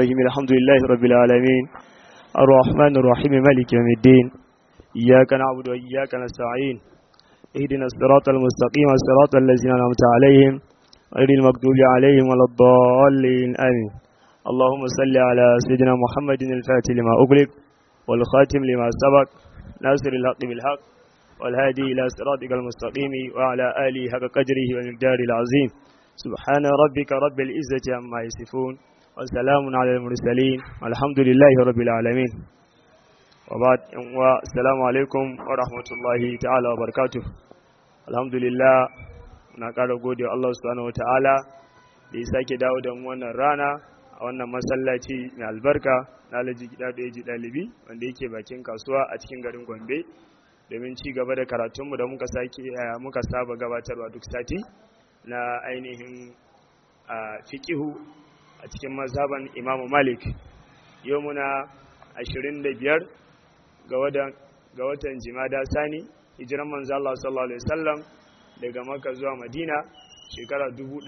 الرحيم الحمد لله رب العالمين الرحمن الرحيم مالك يوم الدين إياك نعبد وإياك نستعين اهدنا الصراط المستقيم صراط الذين أنعمت عليهم غير المغضوب عليهم ولا الضالين آمين اللهم صل على سيدنا محمد الفاتح لما أغلق والخاتم لما سبق ناصر الحق بالحق والهادي إلى صراطك المستقيم وعلى آله حق قدره ومقدار العظيم سبحان ربك رب العزة عما يصفون وسلام على المرسلين والحمد لله رب العالمين وبعد السلام عليكم ورحمة الله تعالى وبركاته الحمد لله na ƙara gode Allah subhanahu wa ta'ala da ya sake dawo da mu wannan rana a wannan masallaci mai albarka na alhaji gida da ya ji ɗalibi wanda yake bakin kasuwa a cikin garin Gombe domin ci gaba da karatunmu da muka sake muka saba gabatarwa duk sati na ainihin fiqihu a cikin mazhaban Imam Malik yau muna 25 ga watan ga watan Jimada Sani hijiran manzo Allah sallallahu alaihi wasallam daga Makka zuwa Madina shekara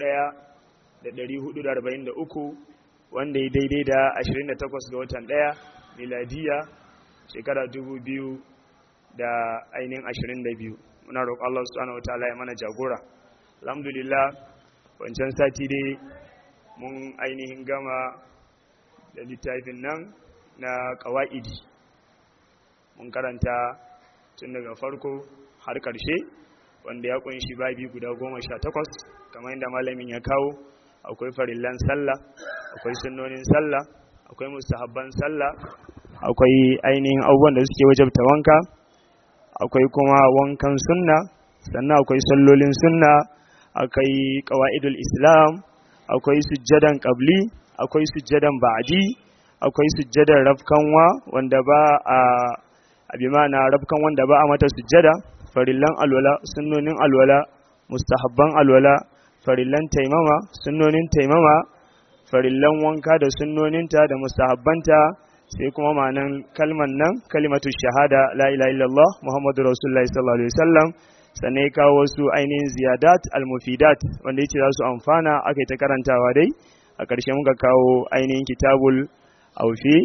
1443 wanda ya daidai da 28 ga watan 1 miladiya shekara 2000 da ainihin 22 muna roƙon Allah subhanahu wataala ya mana jagora alhamdulillah wancan sati dai mun ainihin gama da littafin nan na ƙawa'idi mun karanta tun daga farko har ƙarshe wanda ya ƙunshi babi guda goma sha takwas kamar yadda malamin ya kawo akwai farillan sallah akwai sunnonin sallah akwai mustahabban sallah akwai ainihin abubuwan da suke wajabta wanka akwai kuma wankan sunna sannan akwai sallolin sunna akwai qawaidul islam akwai sujjadan qabli akwai sujjadan ba'di akwai sujjadan rafkanwa wanda ba a abi mana rafkan wanda ba a mata sujjada farillan alwala sunnonin alwala mustahabban alwala farillan taimama sunnonin taimama farillan wanka da sunnoninta da mustahabbanta sai kuma ma'anan kalman nan kalimatu shahada la ilaha illallah muhammadu rasulullahi sallallahu alaihi wasallam sannan ya kawo wasu ainihin ziyadat almufidat wanda yace za su amfana aka yi ta karantawa dai a ƙarshe muka kawo ainihin kitabul aufi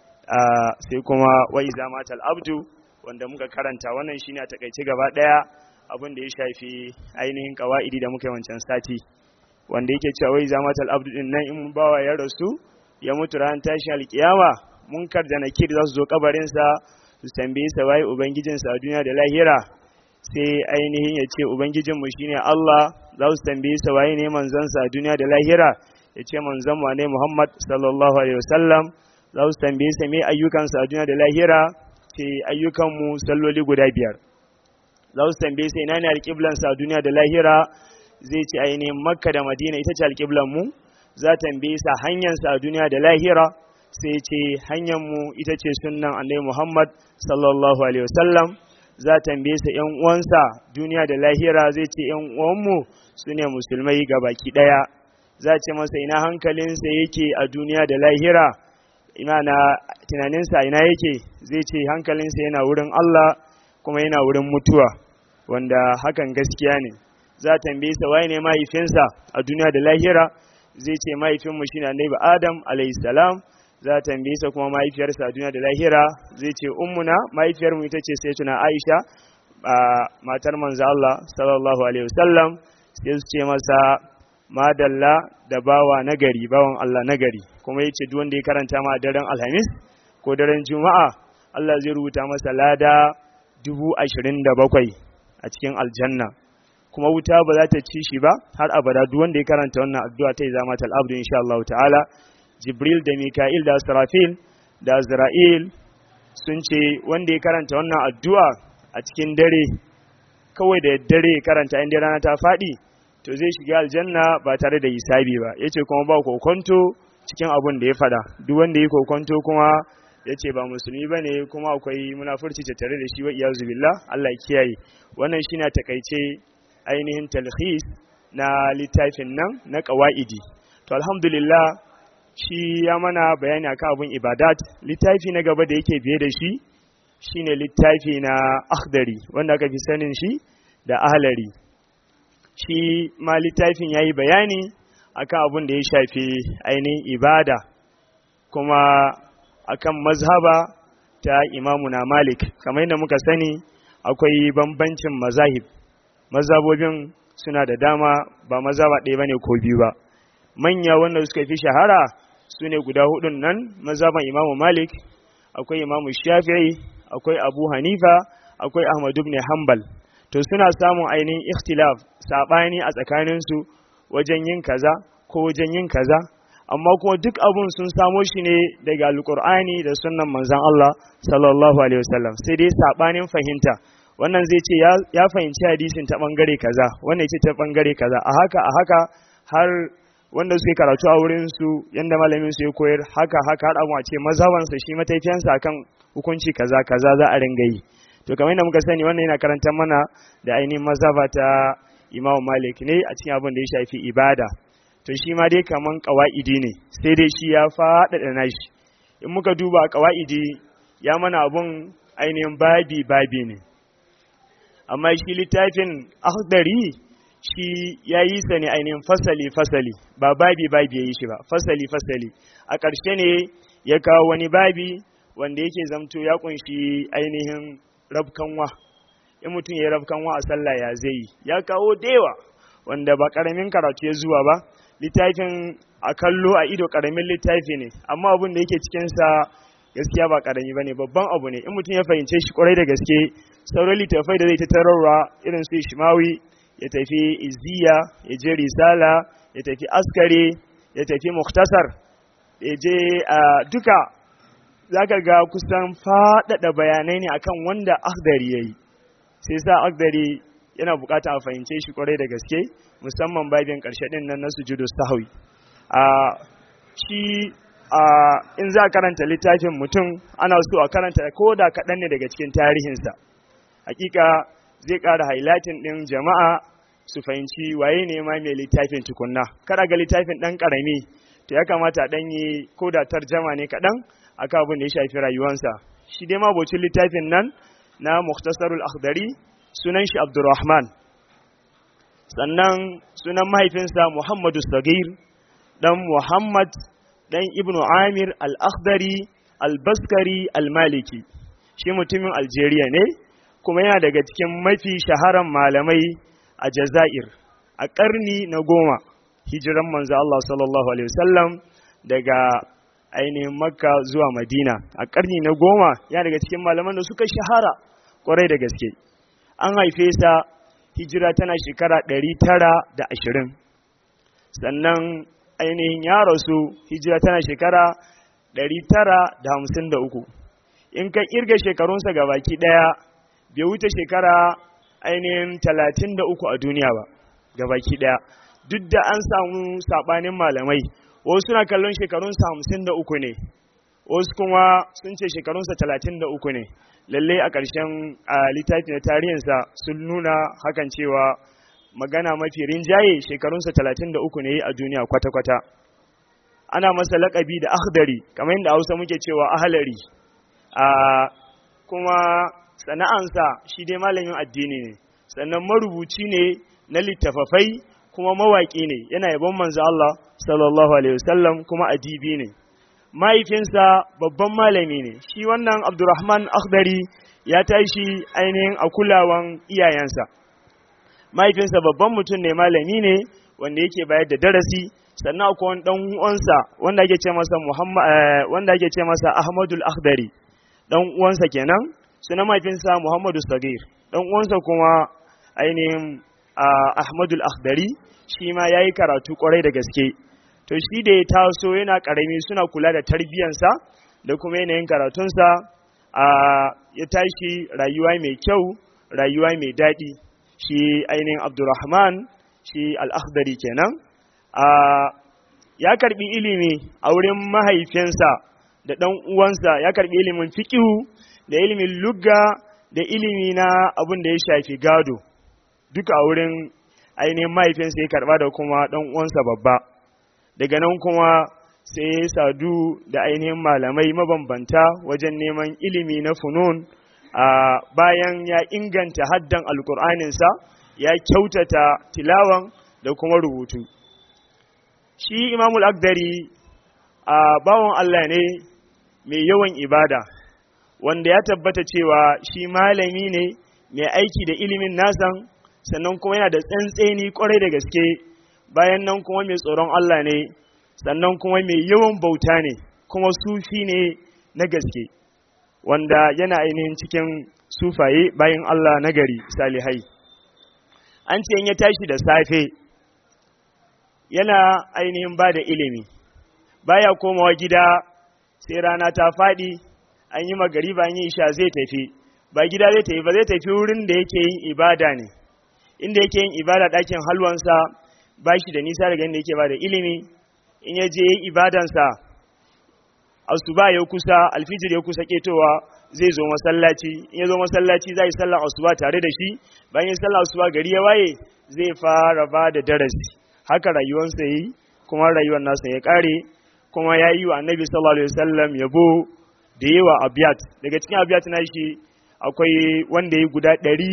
sai kuma wa iza matal abdu wanda muka karanta wannan shine a takaice gaba daya abin da ya shafi ainihin kawaidi da muka yi wancan sati wanda yake cewa wai iza matal abdu din nan in bawa ya rasu ya mutu ran tashin alkiyama munkar da nakir za su zo kabarinsa su tambaye sa waye ubangijinsa a duniya da lahira sai ainihin ya ce ubangijinmu shine Allah za su tambaye sa waye ne manzansa a duniya da lahira ya ce manzon mu ne Muhammad sallallahu alaihi wasallam za su tambaye sa me ayyukansa a duniya da lahira ce ayyukanmu salloli guda biyar za su tambaye sa ina ne alƙiblansa a duniya da lahira zai ce ainihin makka da madina ita ce alƙiblanmu za tambaye sa hanyarsa a duniya da lahira sai ce hanyarmu ita ce sunnan annabi Muhammad sallallahu alaihi wasallam za tambaye sa ƴan uwansa duniya da lahira zai ce ƴan uwanmu su ne musulmai ga baki ɗaya za ce masa ina hankalinsa yake a duniya da lahira ina na tunaninsa ina yake zai ce hankalinsa yana wurin Allah kuma yana wurin mutuwa wanda hakan gaskiya ne za tambaye sa waye ne mahaifinsa a duniya da lahira zai ce mahaifinmu shine annabi Adam alayhi salam za ta tambaye sa kuma mahaifiyarsa a duniya da lahira zai ce ummuna mahaifiyarmu ita ce sai tuna Aisha matar manzo Allah sallallahu alaihi wasallam sai su ce masa madalla da bawa nagari bawan Allah nagari kuma yace duk wanda ya karanta ma daren Alhamis ko daren Juma'a Allah zai rubuta masa lada dubu ashirin da bakwai a cikin aljanna kuma wuta ba za ta ci shi ba har abada duk wanda ya karanta wannan addu'a ta zama tal abdu insha Allah ta'ala Jibril da Mika'il da Sarafil da Azra'il sun ce wanda ya karanta wannan addu'a a cikin dare kawai da dare karanta inda rana ta faɗi to zai shiga aljanna ba tare da hisabi ba yace kuma ba kokonto cikin abun da ya fada duk wanda ya kokonto kuma yace ba musulmi bane kuma akwai munafurci tattare da shi wa iyazu billah Allah ya kiyaye wannan shine a takaice ainihin talhis na littafin nan na qawaidi to alhamdulillah shi ya mana bayani akan abun ibadat littafi na gaba da yake biye da shi shine littafi na akhdari wanda aka fi sanin shi da ahlari shi ma littafin yayi bayani akan abun da ya shafi ainihin ibada kuma akan mazhaba ta imamuna malik kamar yadda muka sani akwai bambancin mazahib mazhabobin suna da dama ba mazhaba ɗaya bane ko biyu ba manya wanda suka fi shahara su ne guda hudun nan mazhaban imamu malik akwai imamu shafi'i akwai abu hanifa akwai ahmad ibn hanbal to suna samun ainihin ikhtilaf sabani a tsakaninsu wajen yin kaza ko wajen yin kaza amma kuma duk abun sun samo shi ne daga alkur'ani da sunnan manzon Allah sallallahu alaihi wasallam sai dai sabanin fahimta wannan zai ce ya fahimci hadisin ta bangare kaza wannan ya ce ta bangare kaza a haka a haka har wanda suke karatu a wurin su yanda malamin su ya koyar haka haka har abu a ce mazhabansa shi mataifiyansa akan hukunci kaza kaza za a ringa yi to kamar yadda muka sani wannan yana karantar mana da ainihin mazhaba ta Imam Malik ne a cikin abin da ya shafi ibada to shi ma dai kaman qawaidi ne sai dai shi ya faɗaɗa nashi in muka duba qawaidi ya mana abun ainihin babi babi ne amma shi littafin akhdari shi ya yi sa ne ainihin fasali fasali ba babi babi ya yi shi ba fasali fasali a ƙarshe ne ya kawo wani babi wanda yake zamto ya kunshi ainihin rabkanwa in mutum ya yi rabkanwa a sallah ya zai ya kawo dewa wanda ba ƙaramin karatu ya zuwa ba littafin a kallo a ido ƙaramin littafi ne amma abin da yake cikinsa gaskiya ba ƙarami ba ne babban abu ne in mutum ya fahimce shi kwarai da gaske sauran littafai da zai ta tararwa irin su shimawi ya tafi izziya ya je risala ya tafi askare ya tafi muktasar ya je a duka za ka ga kusan faɗaɗa bayanai ne akan wanda akdari ya yi sai sa akdari yana bukata a fahimce shi kwarai da gaske musamman babin ƙarshe ɗin nan na sujudu sahawi a shi a in za a karanta littafin mutum ana so a karanta ko da kaɗan ne daga cikin tarihinsa hakika zai ƙara highlighting ɗin jama'a su fahimci waye ne ma mai littafin tukunna kada ga littafin ɗan ƙarami to ya kamata ɗan yi ko da tarjama ne kaɗan akan abin da ya shafi rayuwansa shi dai mabocin littafin nan na muktasarul akhdari sunan shi abdurrahman sannan sunan mahaifinsa muhammadu sagir dan muhammad dan ibnu amir al-akhdari al-baskari al-maliki shi mutumin algeria ne kuma yana daga cikin mafi shaharan malamai a Jazair a ƙarni na goma hijiran manzo Allah sallallahu alaihi wasallam daga ainihin Makka zuwa Madina a ƙarni na goma yana daga cikin malaman da suka shahara ƙwarai da gaske an haife sa hijira tana shekara ɗari tara da ashirin sannan ainihin ya rasu hijira tana shekara ɗari tara da hamsin da uku in ka ƙirga shekarunsa ga baki ɗaya bai wuce shekara ainihin talatin da uku a duniya ba ga baki ɗaya duk da an samu saɓanin malamai wasu suna kallon shekarunsa hamsin da uku ne wasu kuma sun ce shekarunsa talatin da uku ne lalle a ƙarshen littafi na tarihinsa sun nuna hakan cewa magana mafi rinjaye shekarunsa talatin da uku ne a duniya kwata-kwata ana masa laƙabi da akhdari kamar yadda hausa muke cewa ahalari kuma sana'ansa shi dai malamin addini ne sannan marubuci ne na littafafai kuma mawaƙi ne yana yabon manzo Allah sallallahu alaihi wasallam kuma adibi ne mahaifinsa babban malami ne shi wannan Abdurrahman Akhdari ya tashi ainihin a kulawan iyayensa mahaifinsa babban mutum ne malami ne wanda yake bayar da darasi sannan akwai wani dan uwansa wanda ake ce masa Muhammad wanda ake ce masa Ahmadul Akhdari dan uwansa kenan sunan mahaifinsa Muhammadu Sagir dan uwansa kuma ainihin Ahmadul Akhdari shi ma yayi karatu kwarai da gaske to shi da ya taso yana karami suna kula da tarbiyansa da kuma yanayin karatunsa a ya tashi rayuwa mai kyau rayuwa mai daɗi shi ainihin Abdurrahman shi Al-Akhdari kenan a ya karbi ilimi a wurin mahaifinsa da ɗan uwansa ya karbi ilimin fiqihu da ilimin lugga da ilimi na abin da ya shafi gado duka a wurin ainihin mahaifinsa ya karba da kuma ɗan uwansa babba daga nan kuma sai ya sadu da ainihin malamai mabambanta wajen neman ilimi na funun a bayan ya inganta haddan alkur'aninsa ya kyautata tilawan da kuma rubutu shi imamul akdari a bawan Allah ne mai yawan ibada wanda ya tabbata cewa shi malami ne mai aiki da ilimin nasan sannan kuma yana da tsantseni kwarai da gaske bayan nan kuma mai tsoron Allah ne sannan kuma mai yawan bauta ne kuma sufi ne na gaske wanda yana ainihin cikin sufaye bayan Allah na gari salihai an ce ya tashi da safe yana ainihin ba da ilimi baya komawa gida sai rana ta faɗi an yi magari ba yi isha zai tafi ba gida zai tafi ba zai tafi wurin da yake yin ibada ne inda yake yin ibada ɗakin halwansa ba shi da nisa daga inda yake ba da ilimi in ya je ibadansa asuba ya kusa alfijir ya kusa ketowa zai zo masallaci in ya zo masallaci zai sallar asuba tare da shi bayan sallar asuba gari ya waye zai fara ba da darasi haka rayuwarsa yi kuma rayuwar nasa ya kare kuma ya yi wa annabi sallallahu alaihi wasallam yabo da yawa abiyat daga cikin abiyat na shi akwai wanda ya guda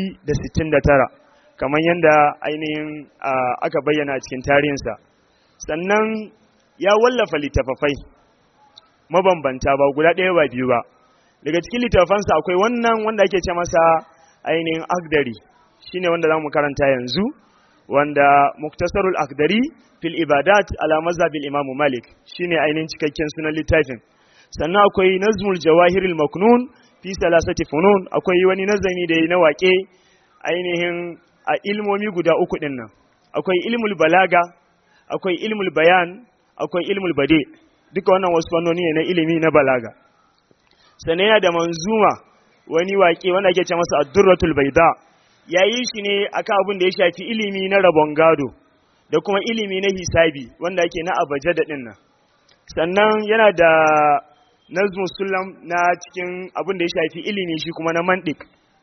169 kamar yadda ainihin aka bayyana a cikin tarihinsa sannan ya wallafa littafafai mabambanta ba guda ɗaya ba biyu ba daga cikin littafansa akwai wannan wanda ake ce masa ainihin akdari shine wanda za mu karanta yanzu wanda muktasarul akdari fil ibadat ala mazhabil imamu malik shine ainihin cikakken sunan littafin sannan akwai nazmul jawahiril maknun fi salasati funun akwai wani nazami da na waƙe ainihin a ilmomi guda uku din nan akwai ilmul balaga akwai ilmul bayan akwai ilmul bade duka wannan wasu fannoni ne na ilimi na balaga sannan yana da manzuma wani waƙe wanda ake ce masa addurratul baida ya yi shi ne akan abin da ya shafi ilimi na rabon gado da kuma ilimi na hisabi wanda ake na abaje da ɗin nan sannan yana da nazmus sulam na cikin abin da ya shafi ilimi shi kuma na mandik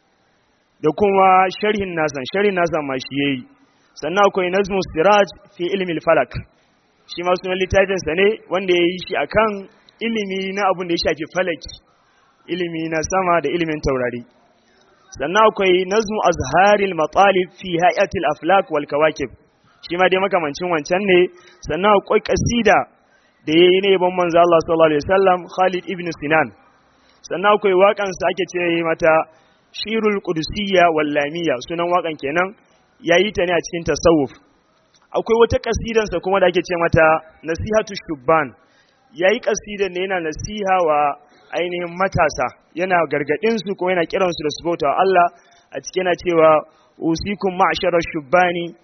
da kuma sharhin nasan sharhin nasan ma shi yayi sannan akwai nazmus siraj fi ilmi falak shi ma sunan littafinsa ne wanda ya yi shi akan ilimi na abin da ya shafi falaki ilimi na sama da ilimin taurari sannan akwai nazmu azharil matalib fi hayatil aflak wal kawakib shi ma dai makamancin wancan ne sannan akwai kasida da yayi ne ban manzo Allah sallallahu alaihi wasallam Khalid ibn Sinan sannan akwai waƙan sa ake ce mata Shirul Qudusiyya wal Lamiyya sunan waƙan kenan yayi ta ne a cikin tasawuf akwai wata kasidan sa kuma da ake ce mata Nasihatu Shubban yayi kasidan ne yana nasiha wa ainihin matasa yana gargadin su ko yana kiransu da su bauta Allah a cikin yana cewa usikum ma'shara shubbani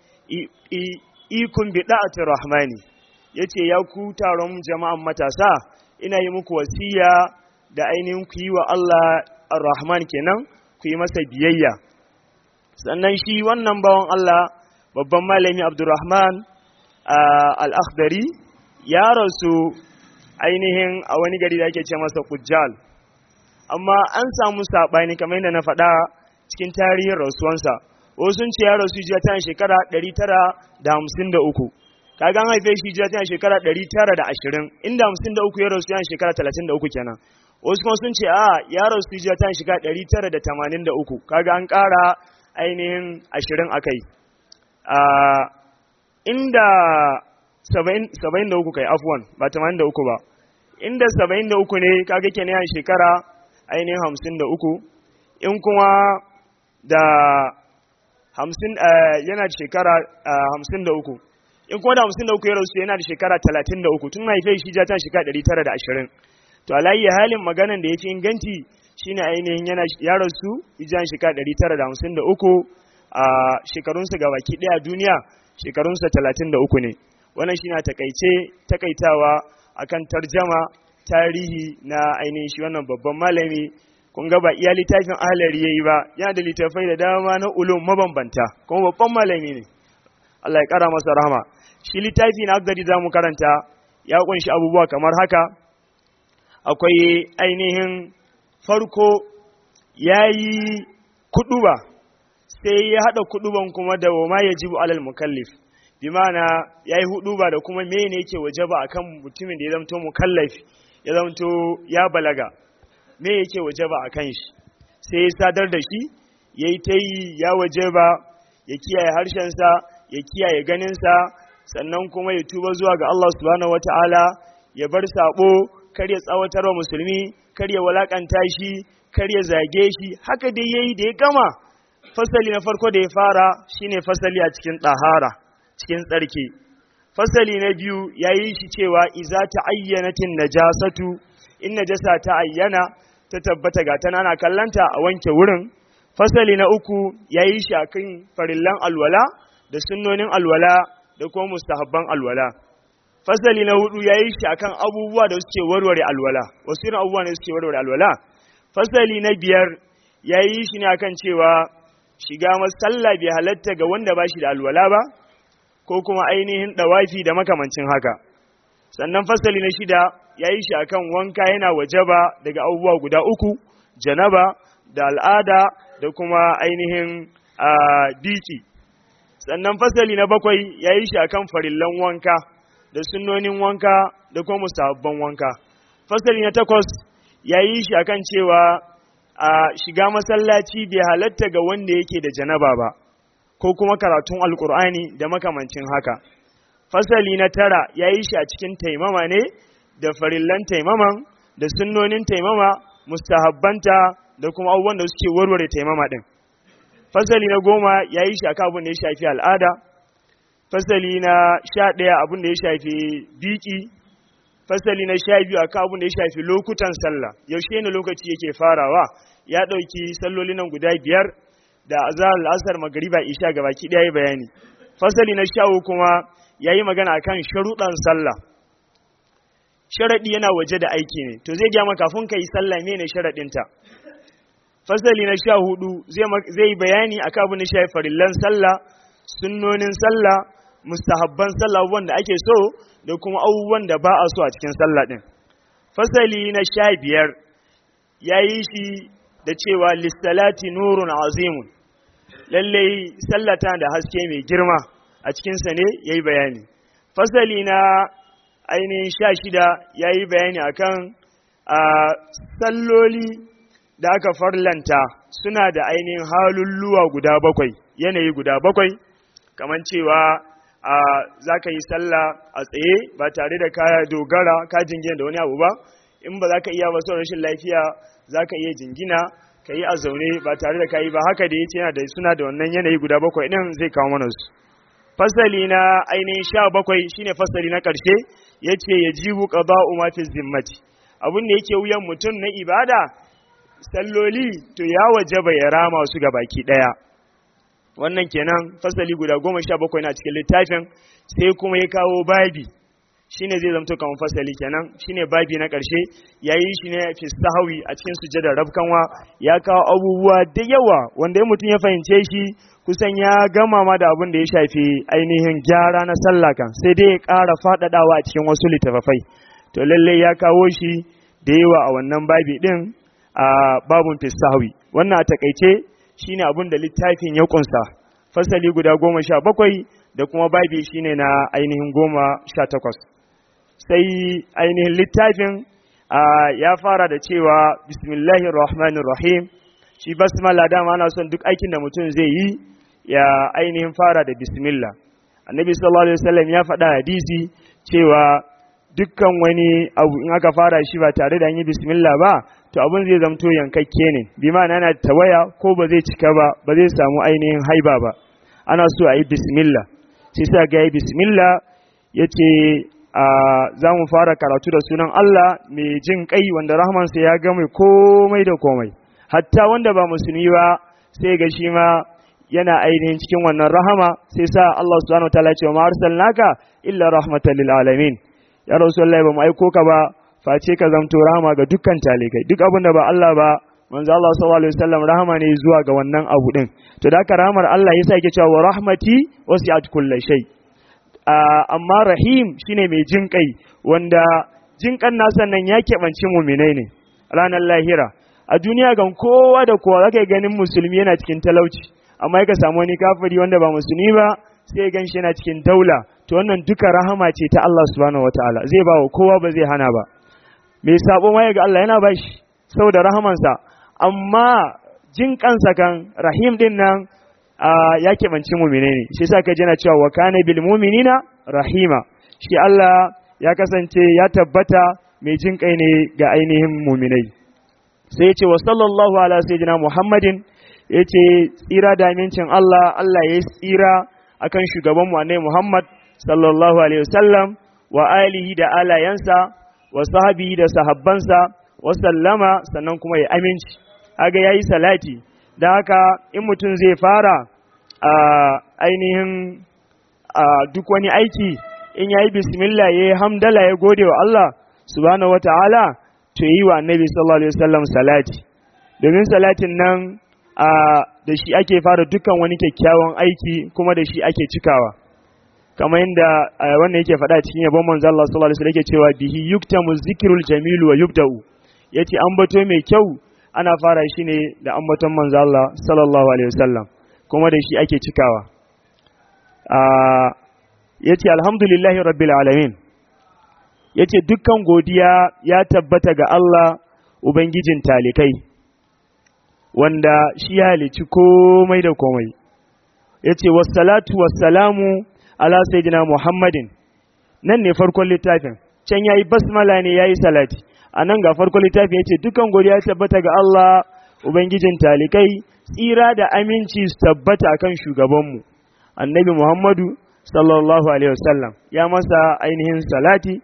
ikun bi da'ati rahmani yace ya ku taron jama'an matasa ina yi muku wasiya da ainihin ku yi wa Allah ar-rahman kenan ku yi masa biyayya sannan shi wannan bawan Allah babban malami Abdurrahman al-Akhdari ya rasu ainihin a wani gari da ake ce masa Kujjal amma an samu saɓani kamar yadda na faɗa cikin tarihin rasuwansa wasu sun ce ya rasu jiya tana shekara 953 kaga an haife shi jiya tana shekara 920 inda 53 ya rasu yana shekara 33 kenan wasu kuma sun ce a ya rasu jiya tana shekara 983 kaga an ƙara ainihin 20 akai inda 73 kai afwan ba 83 ba inda 73 ne kaga kenan yana shekara ainihin 53 in kuma da 50 yana da shekara 53 in kuma da 53 ya rasu yana da shekara 33 tun haife shi ja ta shekara 920 to alayi halin maganan da ya fi inganci shine ainihin yana ya rasu ijan shekara 953 a shekarunsa ga baki daya duniya shekarunsa 33 ne wannan shi na takaice takaitawa akan tarjama tarihi na ainihin shi wannan babban malami kun ga ba iya littafin ahalari yayi ba yana da littafai da dama na ulum mabambanta kuma babban malami ne Allah ya kara masa rahama shi littafi na agadi za mu karanta ya kunshi abubuwa kamar haka akwai ainihin farko ya yi kuduba sai ya haɗa kuduban kuma da wa ma yajibu alal mukallif bi ma'ana ya yi huduba da kuma mene yake wajaba akan mutumin da ya zamto mukallaf ya zamto ya balaga me yake wajaba akan shi sai ya sadar da shi ya yi ta yi ya wajaba ya kiyaye harshensa ya kiyaye ganinsa sannan kuma ya tuba zuwa ga Allah subhanahu wata'ala ya bar sabo kar ya tsawatar wa musulmi kar ya walakanta shi kar ya zage shi haka dai yayi da ya gama fasali na farko da ya fara shine fasali a cikin ɗahara cikin tsarki fasali na biyu ya yi shi cewa iza ta ayyanatin najasatu in najasa ta ayyana ta tabbata ga tana ana kallanta a wanke wurin fasali na uku ya yi shi akan farillan alwala da sunnonin alwala da kuma mustahabban alwala fasali na hudu ya yi shi akan abubuwa da suke warware alwala wasu irin abubuwa ne suke warware alwala fasali na biyar ya yi shi ne akan cewa shiga masalla bai halatta ga wanda ba shi da alwala ba ko kuma ainihin ɗawafi da makamancin haka sannan fasali na shida ya yi shi akan wanka yana wajaba daga abubuwa guda uku janaba da al'ada da kuma ainihin biki sannan fasali na bakwai ya yi shi akan farillan wanka da sunnonin wanka da kuma musabban wanka fasali na takwas ya yi shi akan cewa a shiga masallaci bai halatta ga wanda yake da janaba ba ko kuma karatun alkur'ani da makamancin haka fasali na tara ya yi shi a cikin taimama ne da farillan taimaman da sunnonin taimama mustahabbanta da kuma abubuwan da suke warware taimama din fasali na goma ya yi shi a abin da ya shafi al'ada fasali na sha ɗaya abin da ya shafi biki fasali na sha biyu a abin da ya shafi lokutan sallah yaushe ne lokaci yake farawa ya ɗauki salloli nan guda biyar da azhar al'asar magariba isha ga baki ɗaya bayani fasali na sha kuma ya yi magana akan sharuɗan sallah sharaɗi yana waje da aiki ne to zai gyama kafin ka yi sallah mene sharaɗinta fasali na sha hudu zai yi bayani akan abin da shafi farillan sallah sunnonin sallah mustahabban sallah abubuwan da ake so da kuma abubuwan da ba a so a cikin sallah ɗin fasali na sha biyar ya yi shi da cewa lissalati nurun azimun lallai sallata da haske mai girma a cikinsa ne ya yi bayani fasali na ainihin sha shida ya yi bayani akan a salloli da aka farlanta suna da ainihin halulluwa guda bakwai yanayi guda bakwai kamar cewa a za ka yi sallah a tsaye ba tare da kaya dogara ka jingina da wani abu ba in ba za ka iya ba rashin lafiya za ka iya jingina ka yi a zaune ba tare da ka yi ba haka da ya ce yana da suna da wannan yanayi guda bakwai ɗin zai kawo mana su fasali na ainihin sha bakwai shine fasali na ƙarshe ya ce ya jibu ƙaba'u mafi zimmati abin da yake wuyan mutum na ibada salloli to ya wajaba ya rama su ga baki ɗaya wannan kenan fasali guda goma sha bakwai na cikin littafin sai kuma ya kawo babi shine zai zamto kamar fasali kenan shine babi na ƙarshe yayi shi ne fi sahawi a cikin sujjadar rabkanwa ya kawo abubuwa da yawa wanda mutum ya fahimce shi kusan ya gama ma da abin da ya shafi ainihin gyara na sallah kan sai dai ya ƙara faɗaɗawa a cikin wasu littafafai to lallai ya kawo shi da yawa a wannan babi din a babun fi sahawi wannan a takaice shine abin da littafin ya kunsa fasali guda goma sha bakwai da kuma babi shine na ainihin goma sha takwas sai ainihin littafin ya fara da cewa bismillahir rahmanir rahim shi basmala dama ana son duk aikin da mutum zai yi ya ainihin fara da bismillah annabi sallallahu alaihi wasallam ya faɗa hadisi cewa dukkan wani abu in aka fara shi ba tare da an yi bismillah ba to abin zai zamto yankakke ne bi ma'ana yana tawaya ko ba zai cika ba ba zai samu ainihin haiba ba ana so a yi bismillah sai sa ga yi bismillah ya ce za mu fara karatu da sunan Allah mai jin kai wanda rahmansa ya gama komai da komai hatta wanda ba musulmi ba sai ga shi ma yana ainihin cikin wannan rahama sai sa Allah subhanahu wataala ce ma arsalnaka illa rahmatan lil alamin ya rasulullahi ba mu aiko ka ba face ka zamto rahama ga dukkan talikai duk abin da ba Allah ba manzo Allah sallallahu alaihi wasallam rahama ne zuwa ga wannan abu din to da rahamar Allah yasa yake cewa wa rahmati wasi'at kulli shay amma rahim shine mai jin kai wanda jin kan nasa nan ya keɓanci muminai ne ranar lahira a duniya gan kowa da kowa zaka ganin musulmi yana cikin talauci amma ka samu wani kafiri wanda ba musulmi ba sai gan shi yana cikin daula to wannan duka rahama ce ta Allah subhanahu wataala zai ba wa kowa ba zai hana ba mai sabo ma ga Allah yana ba shi saboda rahamansa amma jin kansa kan rahim din nan ya keɓanci mumine ne shi sa ka jana cewa wa kana bil muminina rahima shi Allah ya kasance ya tabbata mai jin kai ne ga ainihin muminai sai ya ce wa sallallahu ala sayyidina muhammadin ya ce tsira da amincin Allah Allah ya tsira akan shugabanmu annabi Muhammad sallallahu alaihi wasallam wa alihi da alayansa wa sahabihi da sahabbansa wa sallama sannan kuma ya aminci haga yayi salati dan haka in mutum zai fara a ainihin a duk wani aiki in yayi bismillah yayi hamdala ya gode wa Allah subhanahu wataala to yi wa annabi sallallahu alaihi wasallam salati domin salatin nan a da shi ake fara dukkan wani kyakkyawan aiki kuma da shi ake cikawa kamar yadda wannan yake faɗa cikin yabon manzo Allah sallallahu alaihi wasallam yake cewa bihi yuktamu zikrul jamilu wa yubda'u yace ambato mai kyau ana fara shi ne da ambaton manzo Allah sallallahu alaihi wasallam kuma da shi ake cikawa a yace alhamdulillahi rabbil alamin yace dukkan godiya ya tabbata ga Allah ubangijin talikai wanda shi ya halici komai da komai ya ce wassalatu wassalamu ala sayyidina muhammadin nan ne farkon littafin can ya yi basmala ne ya yi salati a nan ga farkon littafin ya ce dukan godiya tabbata ga Allah ubangijin talikai tsira da aminci su tabbata akan shugabanmu annabi muhammadu sallallahu alaihi wasallam ya masa ainihin salati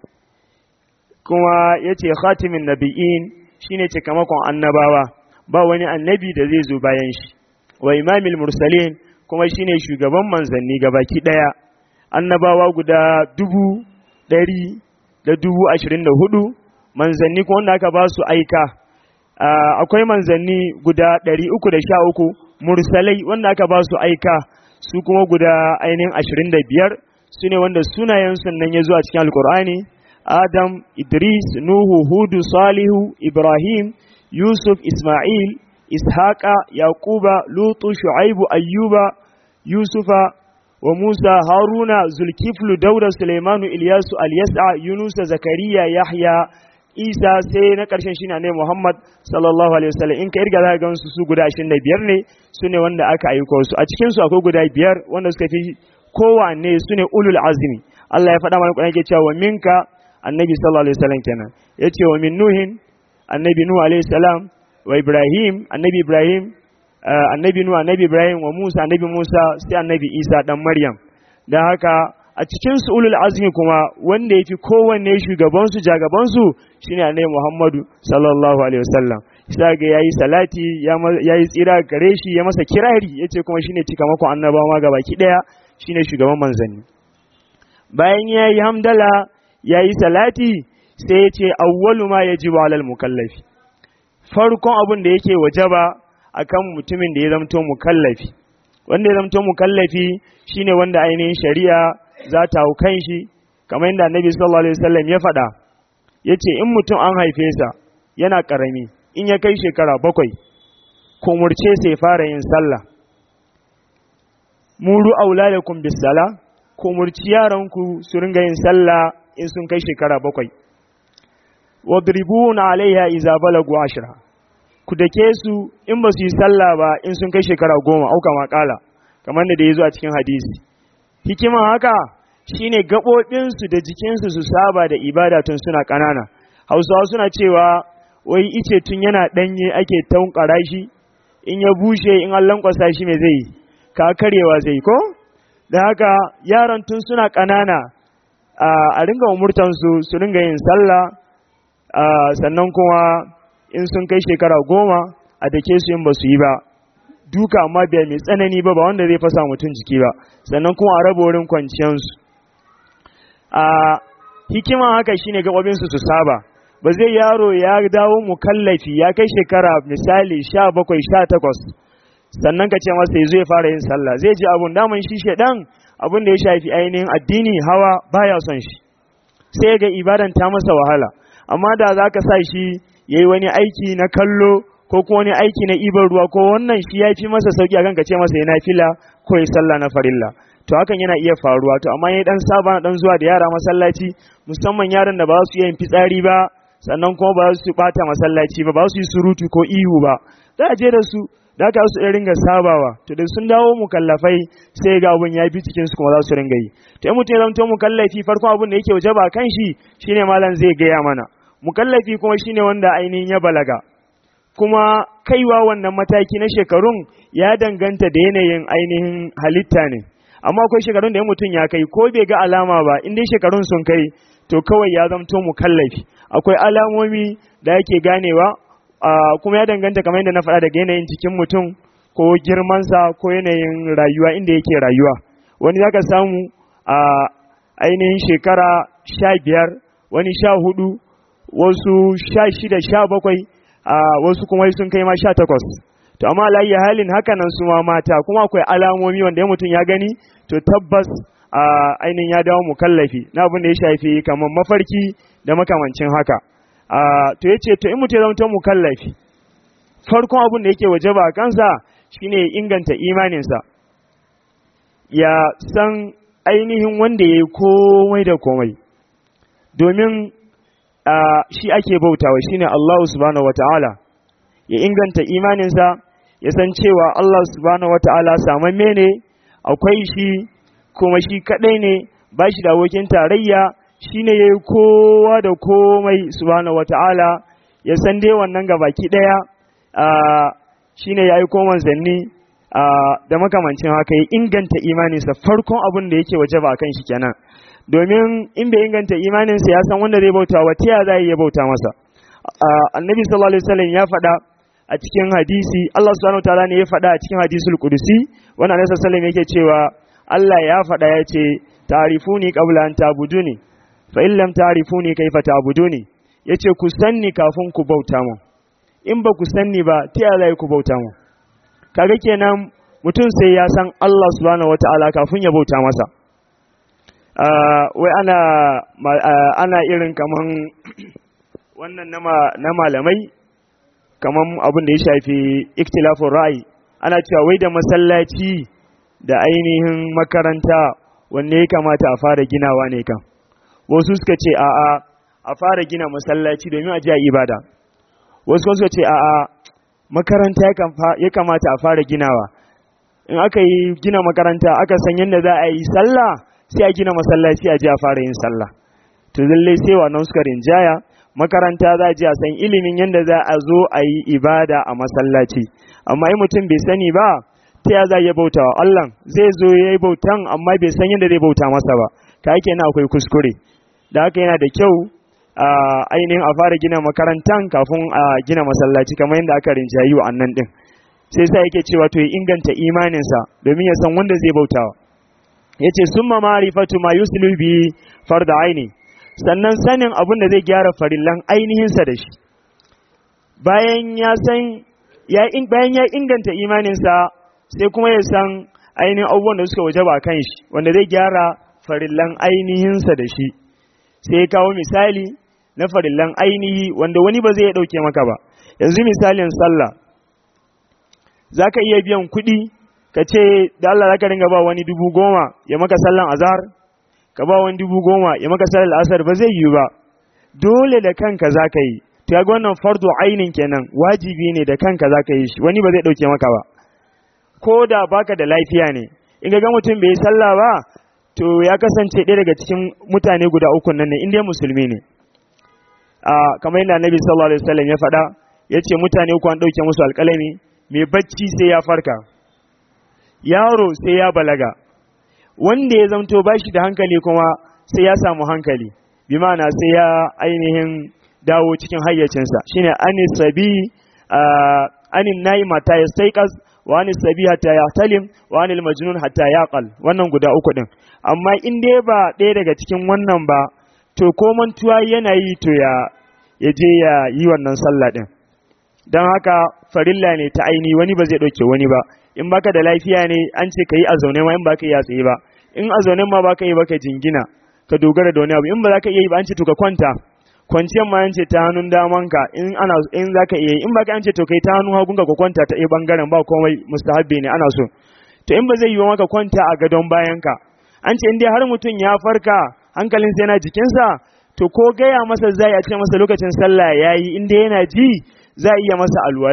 kuma ya ce khatimin nabi'in shine cikamakon annabawa ba wani annabi da zai zo bayan shi wa imamil mursalin kuma shine shugaban manzanni gabaki daya annabawa guda dubu ɗari da dubu ashirin da hudu manzanni kuma wanda aka ba su aika akwai manzanni guda ɗari uku da sha uku mursalai wanda aka ba su aika su kuma guda ainihin ashirin da biyar su ne wanda sunayen nan ya zo a cikin alkur'ani adam idris nuhu hudu salihu ibrahim Yusuf, Ismail, Ishaqa, Yaquba, Lutu, Shu'aibu, Ayyuba, Yusufa, wa Musa, Haruna, Zulkiflu, Dauda, Suleimanu, Ilyasu, Alyasa, Yunusa, Zakariya, Yahya, Isa sai na ƙarshen shi ne Muhammad sallallahu alaihi wasallam in ka irga za ka gansu su guda 25 ne su ne wanda aka aiko su a cikin su akwai guda biyar wanda suka fi kowanne su ne ulul azmi Allah ya faɗa mana Qur'ani ke cewa minka annabi sallallahu alaihi wasallam kenan yace wa min nuhin annabi Nuhu alayhi salam wa Ibrahim annabi Ibrahim annabi Nuhu annabi Ibrahim wa Musa annabi Musa sai annabi Isa dan Maryam dan haka a cikin su ulul azmi kuma wanda yafi kowanne shugaban su jagaban su shine annabi Muhammadu sallallahu alaihi wasallam sai ga yayi salati yayi tsira gare shi ya masa kirari yace kuma shine cikamakon annabawa gabaki daya shine shugaban manzanni bayan yayi hamdala yayi salati sai ya ce awwalu ma yajibu alal mukallafi farkon abin da yake wajaba akan mutumin da ya zamto mukallafi wanda ya zamto mukallafi shine wanda ainihin shari'a za ta hau kan shi kamar yadda annabi sallallahu alaihi wasallam ya faɗa yace in mutum an haife sa yana karami in ya kai shekara bakwai ko murce sai fara yin sallah muru auladakum bis sala ko murci yaranku su ringa yin sallah in sun kai shekara bakwai wadribuna alaiha iza balagu ashra ku dake su in ba su yi sallah ba in sun kai shekara goma auka makala kamar da ya zo a cikin hadisi hikiman haka shine gaɓoɓinsu da jikinsu su saba da ibada tun suna ƙanana hausawa suna cewa wai ice tun yana ɗanye ake tankara shi in ya bushe in an lankwasa shi mai zai ka karewa zai ko da haka yaran tun suna ƙanana a ringa umurtansu su ringa yin sallah sannan kuma in sun kai shekara goma a dake su in ba su yi ba duka amma bai mai tsanani ba ba wanda zai fasa mutum jiki ba sannan kuma a raba wurin kwanciyansu a hikiman haka shine gaɓoɓinsu su saba ba zai yaro ya dawo mukallafi ya kai shekara misali sha bakwai sha takwas sannan ka ce masa ya zo ya fara yin sallah zai ji abun daman shi shaidan abun da ya shafi ainihin addini hawa baya son shi sai ga ibadan ta masa wahala amma da za ka sa shi ya yi wani aiki na kallo ko kuma wani aiki na ibar ruwa ko wannan shi ya fi masa sauki akan ka ce masa yana fila ko ya sallah na farilla to hakan yana iya faruwa to amma ya dan saba na dan zuwa da yara masallaci musamman yaran da ba su yin fitsari ba sannan kuma ba su bata masallaci ba ba su yi surutu ko ihu ba za a je da su da haka su ringa sabawa to da sun dawo mukallafai sai ga abun ya bi cikin su kuma za su ringa yi to in mutum ya zamto mukallafi farkon abun da yake wajaba kan shi shine malam zai gaya mana mukallafi kuma shine wanda ainihin ya balaga kuma kaiwa wannan mataki na shekarun ya danganta da yanayin ainihin halitta ne amma akwai shekarun da ya mutum ya kai ko bai ga alama ba in dai shekarun sun kai to kawai ya zamto mukallafi akwai alamomi da yake ganewa kuma ya danganta kamar yadda na faɗa daga yanayin cikin mutum ko girmansa ko yanayin rayuwa inda yake rayuwa wani zaka samu a ainihin shekara sha biyar wani sha hudu wasu sha shida sha bakwai a wasu kuma sun kai ma sha takwas to amma alayyi halin haka nan su ma mata kuma akwai alamomi wanda ya mutum ya gani to tabbas a ainihin ya dawo mukallafi na abin da ya shafi kamar mafarki da makamancin haka to ya ce to in mutum ya zama mukallafi farkon abin da yake waje ba kansa shine inganta imaninsa ya san ainihin wanda ya yi komai da komai domin shi ake bautawa shine Allah subhanahu wata'ala ya inganta imaninsa ya san cewa Allah subhanahu wata'ala samamme ne akwai shi kuma shi kadai ne ba shi da abokin tarayya shine ya yi kowa da komai subhanahu wata'ala ya san dai wannan gabaki daya shine ya yi koman zanni da makamancin haka ya inganta imaninsa farkon abin da yake waje ba kan shi kenan domin in bai inganta imaninsa ya san wanda zai bauta wa ta za ya bauta masa annabi sallallahu alaihi wasallam ya faɗa a cikin hadisi Allah subhanahu wataala ne ya faɗa a cikin hadisul qudusi wannan annabi sallallahu alaihi yake cewa Allah ya faɗa ya ce ta'rifuni qabla an ta'buduni fa in lam ta'rifuni kaifa ta'buduni yace ku sanni kafin ku bauta mu in ba ku sanni ba ta ya za ku bauta mu kaga kenan mutum sai ya san Allah subhanahu wataala kafin ya bauta masa wai ana ana irin kaman wannan na malamai kaman abin da ya shafi iktilafin ra'ayi ana cewa wai da masallaci da ainihin makaranta wanne ya kamata a fara ginawa ne kan wasu suka ce a'a a fara gina masallaci domin a jiya ibada wasu suka ce a'a makaranta ya kamata a fara ginawa in aka yi gina makaranta aka san yadda za a yi sallah sai a gina masallaci a ji a fara yin sallah to lallai sai wannan suka rinjaya makaranta za a ji a san ilimin yadda za a zo a yi ibada a masallaci amma in mutum bai sani ba ta ya za ya bauta wa Allah zai zo ya yi bautan amma bai san yadda zai bauta masa ba ka yake na akwai kuskure da haka yana da kyau a ainihin a fara gina makarantan kafin a gina masallaci kamar yadda aka rinjayi wa annan din sai sa yake cewa to ya inganta imaninsa domin ya san wanda zai bautawa yace summa ma'rifatu ma yuslu bi farda aini sannan sanin abin da zai gyara farillan ainihinsa da shi bayan ya san ya bayan ya inganta imaninsa sai kuma ya san ainihin abubuwan da suka waje ba kan shi wanda zai gyara farillan ainihinsa da shi sai ya kawo misali na farillan ainihi wanda wani ba zai dauke maka ba yanzu misalin sallah za ka iya biyan kuɗi ka ce da Allah za ka ringa ba wani dubu goma ya maka sallan azhar ka ba wani dubu goma ya maka sallan asar ba zai yiwu ba dole da kanka za ka yi to ga wannan fardu ainin kenan wajibi ne da kanka za ka yi shi wani ba zai ɗauke maka ba ko da baka da lafiya ne in ga mutum bai yi sallah ba to ya kasance ɗaya daga cikin mutane guda uku nan ne in dai musulmi ne a kamar yadda annabi sallallahu alaihi wasallam ya faɗa ya ce mutane uku an ɗauke musu alƙalami mai bacci sai ya farka yaro sai ya balaga wanda ya zamto ba shi da hankali kuma sai ya samu hankali bi ma'ana sai ya ainihin dawo cikin hayyacinsa shine anis sabi anin nayi mata ya staiqas wa anis sabi hatta ya talim wa anil majnun hatta yaqal wannan guda uku din amma in dai ba ɗaya daga cikin wannan ba to ko mantuwa yana yi to ya ya je ya yi wannan sallah din don haka farilla ne ta aini wani ba zai ɗauke wani ba in baka da lafiya ne an ce ka yi a zaune ma in baka yi a tsaye ba in a zaune ma baka yi baka jingina ka dogara da wani abu in ba za ka iya yi ba an ce to ka kwanta kwanciyar ma an ce ta hannun damanka in ana in za ka iya yi in baka an ce to kai ta hannun hagunka ka kwanta ta ɗaya bangaren ba komai mustahabbi ne ana so to in ba zai yi wa maka kwanta a gadon bayanka an ce in dai har mutum ya farka hankalinsa yana jikinsa to ko gaya masa zai a ce masa lokacin sallah ya yi in dai yana ji za a iya masa alwala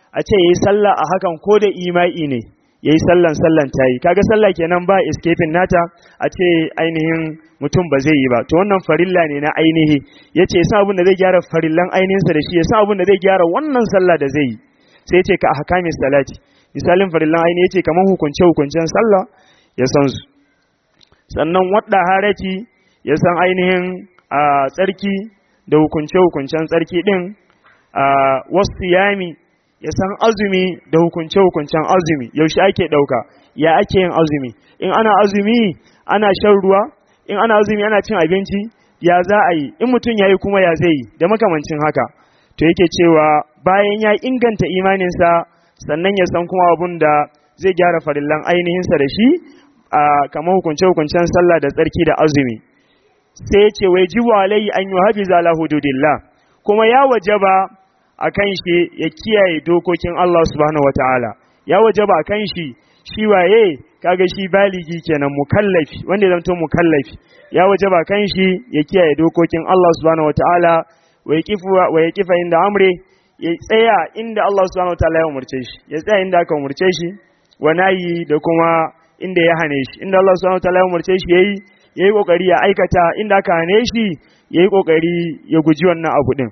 a ce yayi sallah a hakan ko da imai ne yayi sallan sallan tayi kaga sallah kenan ba escaping nata a ce ainihin mutum ba zai yi ba to wannan farilla ne na ainihi yace yasa abin da zai gyara farillan ainihinsa da shi yasa abin da zai gyara wannan sallah da zai yi sai yace ka ahkamis salati misalin farillan ainihi yace kamar hukunce hukuncen sallah ya san su sannan wadda harati ya san ainihin a tsarki da hukunce hukuncen tsarki din a wasu yami ya san azumi da hukunce hukuncen azumi yaushe ake dauka ya ake yin azumi in ana azumi ana shan ruwa in ana azumi ana cin abinci ya za a yi in mutum ya yi kuma ya zai yi da makamancin haka to yake cewa bayan ya inganta imaninsa sannan ya san kuma abun da zai gyara farillan ainihinsa da shi a kamar hukunce-hukuncen sallah da tsarki da azumi sai ya ce wai ji walai an yi hafiza la hududillah kuma ya wajaba a kan shi ya kiyaye dokokin Allah subhanahu wataala ya wajaba a kan shi shi waye kaga shi baligi kenan mukallafi wanda ya zanto mukallafi ya wajaba kan shi ya kiyaye dokokin Allah subhanahu wataala wa yaqifu wa yaqifa inda amre ya tsaya inda Allah subhanahu wataala ya umurce shi ya tsaya inda aka umurce shi wa nayi da kuma inda ya hane shi inda Allah subhanahu wataala ya umurce shi yayi yayi kokari ya aikata inda aka hane shi yayi kokari ya guji wannan abu din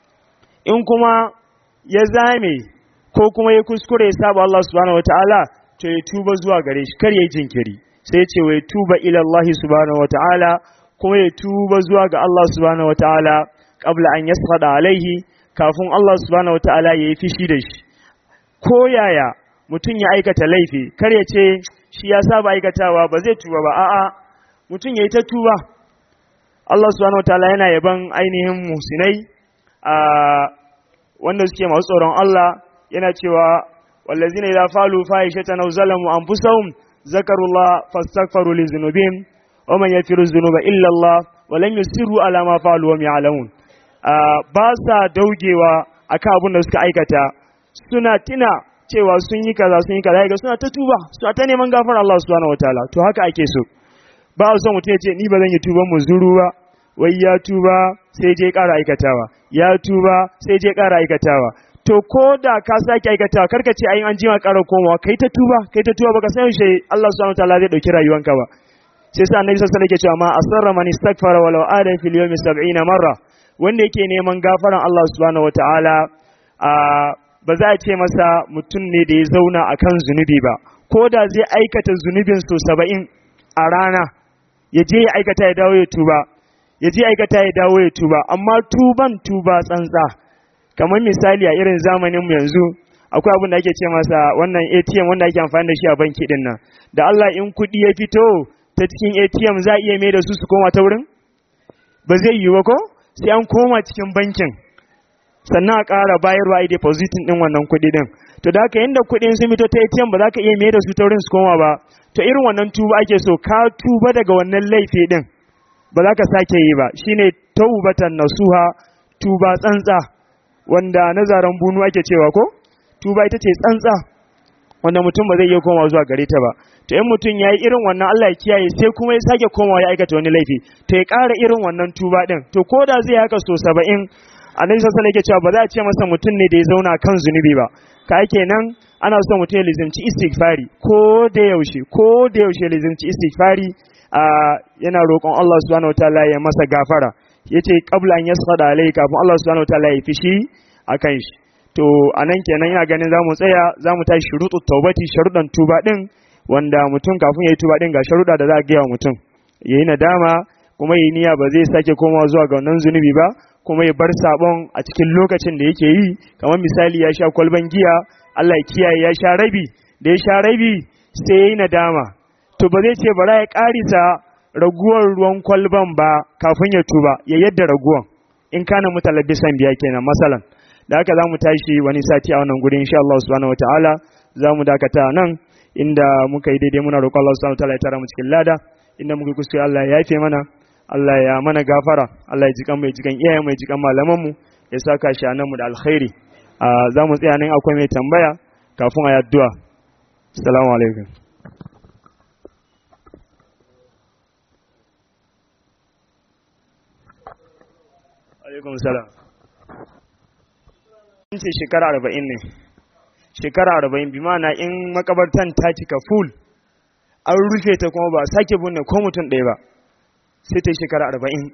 in kuma ya zame ko kuma ya kuskure ya saba Allah subhanahu wataala to ya tuba zuwa gare shi kar yayi jinkiri sai ya ce wa ya tuba ila Allah subhanahu wataala kuma ya tuba zuwa ga Allah subhanahu wataala qabla an yasqada alaihi kafin Allah subhanahu wataala ya yi fishi da shi ko yaya mutum ya aikata laifi kar ya ce shi ya saba aikatawa ba zai tuba ba a'a mutum ya yi ta tuba Allah subhanahu wataala yana yaban ainihin musinai a wanda suke masu tsoron Allah yana cewa wallazina idza falu fahishatan aw zalamu anfusahum zakarullah fastaghfiru li dhunubihim wa man yaghfiru dhunuba illa Allah wa lam yusiru ala ma falu wa ya'lamun ba sa daugewa akan abin da suka aikata suna tina cewa sun yi kaza sun yi kaza ga suna ta tuba suna ta neman gafara Allah subhanahu wataala to haka ake so ba a son mutum ya ce ni ba zan yi tuban muzuru ba wai ya tuba sai je ƙara aikatawa ya tuba sai je ƙara aikatawa to ko da ka sake aikatawa karka ce ayin an jima ƙara komawa kai ta tuba kai ta tuba baka san shi Allah subhanahu wataala zai dauki rayuwanka ba sai sa annabi sallallahu alaihi wasallam yake cewa ma asarra man istaghfara walau ada fil yawmi 70 marra wanda yake neman gafaran Allah subhanahu wataala a ba za a ce masa mutum ne da ya zauna akan zunubi ba ko da zai aikata zunubin so 70 a rana ya je ya aikata ya dawo ya tuba ya je aikata ya dawo ya tuba amma tuban tuba tsantsa kamar misali a irin zamaninmu yanzu akwai abin da ake ce masa wannan ATM wanda ake amfani da shi a banki din nan da Allah in kuɗi ya fito ta cikin ATM za a iya mai da su su koma ta wurin ba zai yi ba ko sai an koma cikin bankin sannan a ƙara bayarwa a depositin din wannan kuɗi din to da haka yanda kuɗin sun fito ta ATM ba za ka iya mai da su ta wurin su koma ba to irin wannan tuba ake so ka tuba daga wannan laifi din ba za ka sake yi ba shine taubatan nasuha tuba tsantsa wanda nazaran bunu ake cewa ko tuba ita ce tsantsa wanda mutum ba zai iya komawa zuwa gare ta ba to in mutum ya yi irin wannan Allah ya kiyaye sai kuma ya sake komawa ya aikata wani laifi to ya ƙara irin wannan tuba din to ko da zai haka so saba'in annabi sallallahu alaihi yake cewa ba za a ce masa mutum ne da ya zauna kan zunubi ba ka kenan ana son mutum ya lizimci istighfari ko da yaushe ko da yaushe lizimci istighfari yana roƙon Allah subhanahu wataala ya masa gafara yace qabla an yasqada alai kafin Allah subhanahu wataala ya fishi akan shi to anan kenan ina ganin zamu tsaya zamu tashi shurutu taubati sharuɗan tuba din wanda mutum kafin yayi tuba din ga sharuɗa da za a gaya wa mutum yayi nadama kuma yayi niyya ba zai sake komawa zuwa ga wannan zunubi ba kuma ya bar sabon a cikin lokacin da yake yi kamar misali ya sha kwalban giya Allah ya kiyaye ya sha rabi da ya sha rabi sai yayi nadama to ba zai ce bara ya karisa raguwar ruwan kwalban ba kafin ya tuba ya yadda raguwan in kana mutalabbisan biya kenan masalan da haka za mu tashi wani sati a wannan guri insha Allah subhanahu wataala za mu dakata nan inda muka yi daidai muna roƙon Allah subhanahu wataala ya tara mu cikin lada inda muka kuskure Allah ya yafe mana Allah ya mana gafara Allah ya jikan mai jikan iyayen mai jikan malaman mu ya saka shi nan mu da alkhairi za mu tsaya nan akwai mai tambaya kafin a yi addu'a assalamu alaikum alaikum salam ce shekara arba'in ne shekara arba'in bi ma'ana in makabartan ta cika full an rufe ta kuma ba sake binne ko mutum ɗaya ba sai ta yi shekara arba'in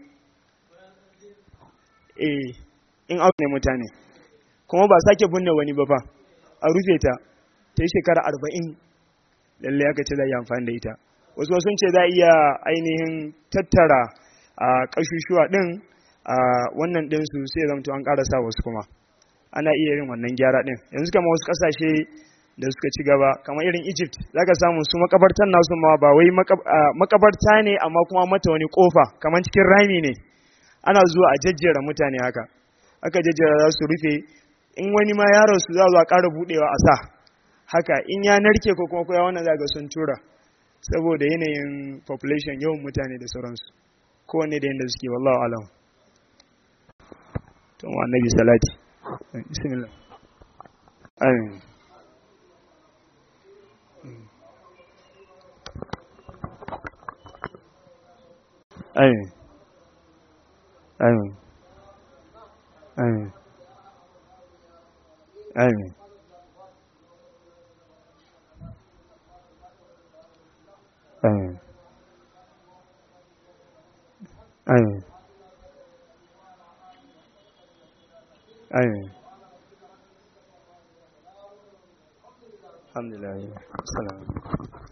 eh in aune mutane kuma ba sake binne wani ba fa a rufe ta ta yi shekara arba'in lallai aka ce za a yi amfani da ita wasu sun ce za a iya ainihin tattara a ƙashushuwa ɗin a wannan ɗinsu sai zamto an ƙara sa wasu kuma ana iya yin wannan gyara ɗin yanzu kama wasu ƙasashe da suka ci gaba kamar irin egypt za ka samu su makabartan nasu ma ba wai makabarta ne amma kuma mata wani ƙofa kamar cikin rami ne ana zuwa a jajjera mutane haka aka jajjera za su rufe in wani ma yaron su za a ƙara buɗewa a sa haka in ya narke ko kuma koya wannan zaga sun tura saboda yanayin population yawan mutane da sauransu kowanne da yadda suke wallahu alam to wa annabi salati bismillah amin amin amin amin amin amin amin amin alhamdulillah